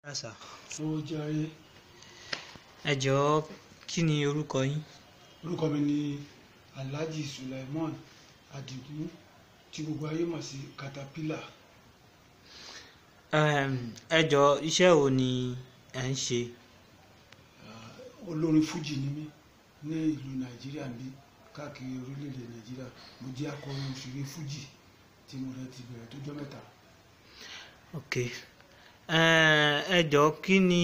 Àṣà. ó jàre Ẹ jọ̀ọ́ kí ni orúkọ yín? orúkọ mi ni alhaji suleiman adigun tí gbogbo ayé mọ̀ sí caterpillar Em, Ẹ jọ̀ọ́ iṣẹ́ wo ni ẹ ń ṣe? Ah, olórin fuji ni mí ní ìlú nàìjíríà bí káàkiri orílẹ̀-èdè nàìjíríà mo jẹ́ akọrin òṣèré fuji tí mo rẹ̀ ti bẹ̀rẹ̀ tó jọ́ mẹ́ta Ok. Em, Ẹ jọ̀ọ́ kí ni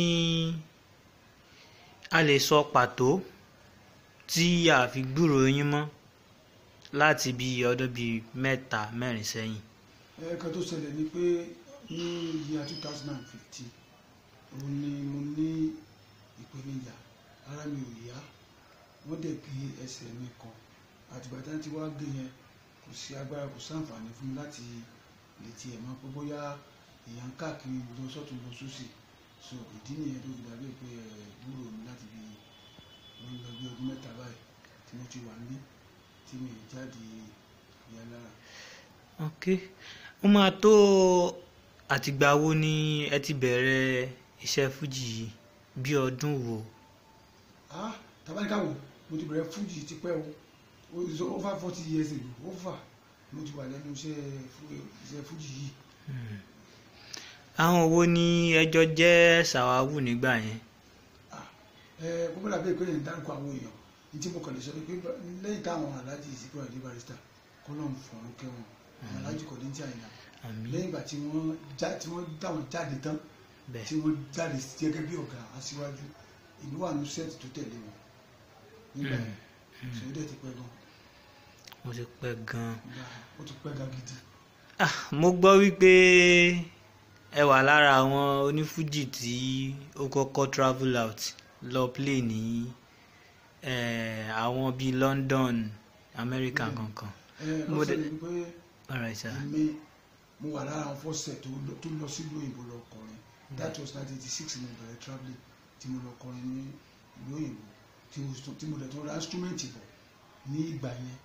a lè sọ pàtó tí a fi gbúrò yín mọ́ láti bí ọdún bíi mẹ́ta mẹ́rin sẹ́yìn? ẹ̀ẹ̀kan tó ṣẹlẹ̀ ni pé ní year two thousand and fifteen òun ni mo ní ìpèníjà ara mi ò yá wọ́n dẹ̀ gé ẹsẹ̀ mi kan àtìgbà tí wọ́n ti wá gé yẹn kò sí agbára kò sáǹfààní fún mi láti lè tiẹ̀ mọ̀ pé bóyá èèyàn ń káàkiri lọ sọ́tún lọ sósì so ìdí nìyẹn tó fi dàbí pé ẹ̀ gbúrò mi láti fi wọ́n lọ bí ọdún mẹ́ta báyìí tí mo ti wà níbí tí mi ì jáde ìyá lára. Ok. Ó máa tó àtìgbà wo ni ẹ ti bẹ̀rẹ̀ iṣẹ́ fújì yìí? Bí ọdún wo? ah tabanika wo mo ti bẹ̀rẹ̀ fújì ti pẹ́ o o is over forty years ago over mo ti wà lẹ́nu iṣẹ́ fú- iṣẹ́ fújì yìí Hmm. Àwọn wo ni ẹjọ́ jẹ́ sàwáwù nígbà yẹn? ah ẹ gbogbo dàbí pé yẹn ń dárúkọ àwọn èèyàn ní tí mo kàn lè sọ ni pé bá- lẹ́yìn táwọn aláàjì ìsìnkú àdé barista kọ́lọ́n fọ̀rọ̀ kẹwọn àwọn aláàjì kọ̀ ní tí àyìnlá Àmín. lẹ́yìn ìgbà tí wọ́n já tí wọ́n dáwọn jáde tán Bẹ́ẹ̀. tí wọ́n jáde gẹ́gẹ́ bí ọ̀gá aṣíwájú ìlú wà ní sẹ́ẹ̀tì tó tẹ̀lé wọn nígbà yẹn ṣòwò dẹ̀ ti pẹ́ gan Mo ti pẹ́ gan-an. nígbà ó ti pẹ́ gan gidi. Ah, mo gbọ́ wípé ẹ wà lára àwọn onífújì tí ó kọ́kọ́ travel out lọ play ní eh, àwọn bíi London, America Mm. kankan. ẹ Mo ó dẹ̀- ṣẹlẹ̀ pé Alright sir. èmi mo wà lára àwọn fọ́sẹ̀ tó lọ- tó lọ sílùú òyìnbó lọ kọrin that was nineteen eighty six ni mo bẹ̀rẹ̀ travelling tí mo lọ kọrin ní ìlú òyìnbó tí mo tún- tí mo dẹ̀ tún ra instrument bọ̀ ní ìgbà yẹn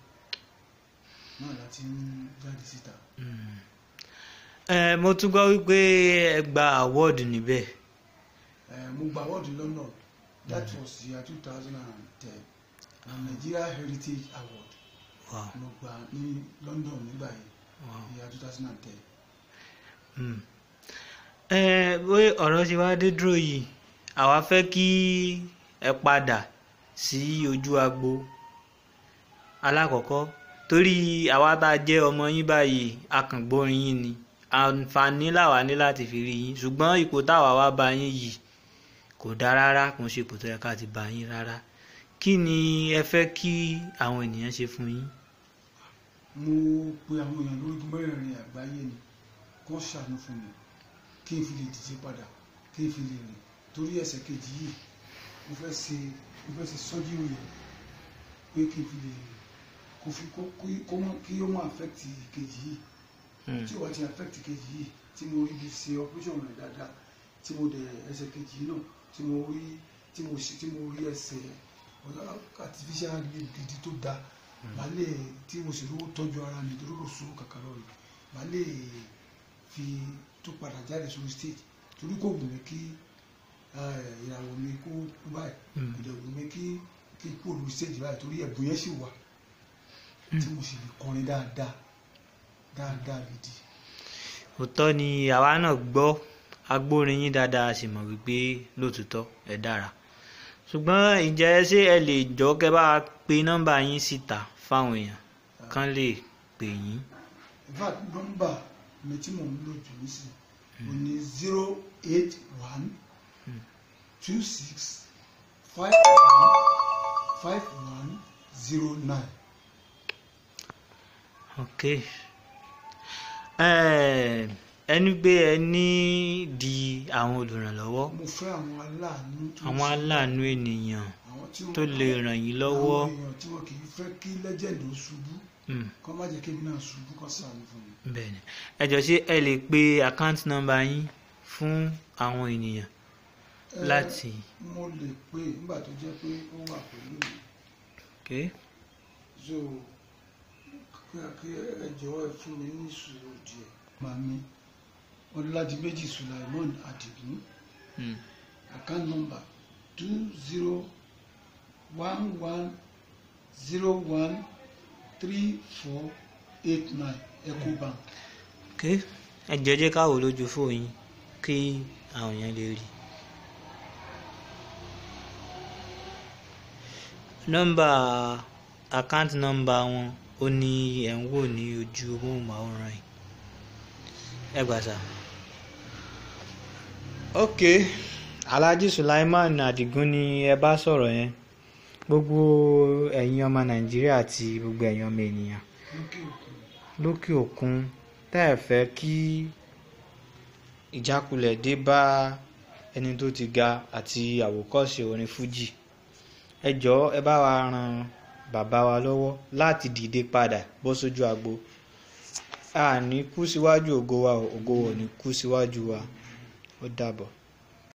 náà láti ń jáde síta. Mm. Eh, mo tún gbọ́ wípé ẹ gba award níbẹ̀. ẹ mo gba award London that was year two thousand and ten Nigeria Heritage Award Wow. mo gba ní London nígbà yẹn Wow. year two thousand and ten. Mm. ẹ bóyá ọ̀rọ̀ ṣe wá dé dúró yìí àwa fẹ́ kí ẹ padà sí ojú agbo alákọ̀ọ́kọ́ torí àwa tá a jẹ́ ọmọ yín báyìí akàngbórin yín ni àǹfààní làwa ní láti fi rí yín ṣùgbọ́n ipò táwa wá bá yín yìí kò dáa rárá kò ń ṣe ipò tó yẹ ká ti bá yín rárá kí ni ẹ fẹ́ kí àwọn ènìyàn ṣe fún yín. mo pe àwọn èèyàn lórí mẹ́rẹ̀ẹ̀rin àgbáyé ni kó ṣàánú fún mi kí n fi lè dìde padà kí n fi lè rìn torí ẹsẹ̀ kejì yìí mo fẹ́ ṣe mo fẹ́ ṣe sọ́jú òye pé kí n fi lè rìn kó fi kó kó- kó mọ kí ó mọ affect kejì yìí Mm. tí ó wá ti affect kejì yìí tí mo rí bí ṣe operation rẹ̀ dáadáa tí mo dẹ̀ ẹsẹ̀ kejì yìí náà tí mo rí tí mo ṣe tí mo rí ẹsẹ̀ ọ̀dọ́ artificial leg gidi tó dáa màá lè tí mo sì rówó tọ́jú ara mi torí kò sówó kankan lọ́rùn màá lè fi tó padà jáde sórí stage torí kò wù mí kí eh, ìràwọ̀ mi kó kú báyìí Mm. kò dẹ̀ wù mí kí kí n kúrò lórí stage báyìí torí ẹ̀bùn yẹn sì wà tí mo sì lè kọrin dáadáa dáadáa gidi. òótọ́ ni àwa náà gbọ́ agbórin yín dáadáa a sì mọ̀ wípé lóòtítọ́ ẹ dára ṣùgbọ́n ìjẹ́ ṣé ẹ lè jọ kẹ́ bá wa pe nọ́mbà yín síta fáwọn èèyàn kán lè pè yín. in fact nọ́mbà mi tí mò ń lò jù nísìnyí o ní zero eight one two six five one five one zero nine. ok Eh, ẹni pé ẹ ní di àwọn olùrànlọ́wọ́ mo fẹ́ àwọn aláàánú tó àwọn ṣe- aláàánú ènìyàn àwọn tí wọ́n- tó lè ràn yín lọ́wọ́. àwọn èèyàn tí wọn kì í fẹ́ kí lẹ́jẹ̀ndì ó ṣubú Mm. kọ́ má jẹ́ kémi náà ṣubú kọ́ sàánú fún mi. bẹ́ẹ̀ni ẹ jọ̀ọ́ ṣé ẹ lè pe àkáǹtì nọ́mbà yín fún àwọn ènìyàn Eh, láti. mo lè pè nígbà tó jẹ́ pé ó wà pẹ̀lú mi Okay. so kí kí ẹ jọ̀wọ́ ẹ fún mi ní sùúrù díẹ̀. màmí ọlọ́dìméjì sulaimon adigun Mm. account number two zero one one zero one three four eight nine ecobank. ok ẹ jẹ́ jẹ́ ká wò lójú fóònù yín kí àwọn èèyàn lè rí nọ́mbà àkáǹtì nọ́mbà wọn ó ní ẹ̀ ń wò ní ojú móhùnmáwòrán yìí ẹ gbà sá. ok alhaji sulaiman adigun ni ẹ bá sọ̀rọ̀ yẹn gbogbo ẹ̀yin ọmọ nàìjíríà àti gbogbo ẹ̀yin ọmọ ènìyàn lókè òkun lókè òkun tẹ́ ẹ̀ fẹ́ kí ìjákulẹ̀ dé bá ẹni tó ti ga àti àwòkọ́ṣe orin fújì ẹ jọ̀ọ́ ẹ bá wa ran bàbá wa lọ́wọ́ láti dìde padà bọ́ sójú agbo a ní kú síwájú ògo wa o, ògo wa ò ní kú síwájú wa ó dàbọ̀.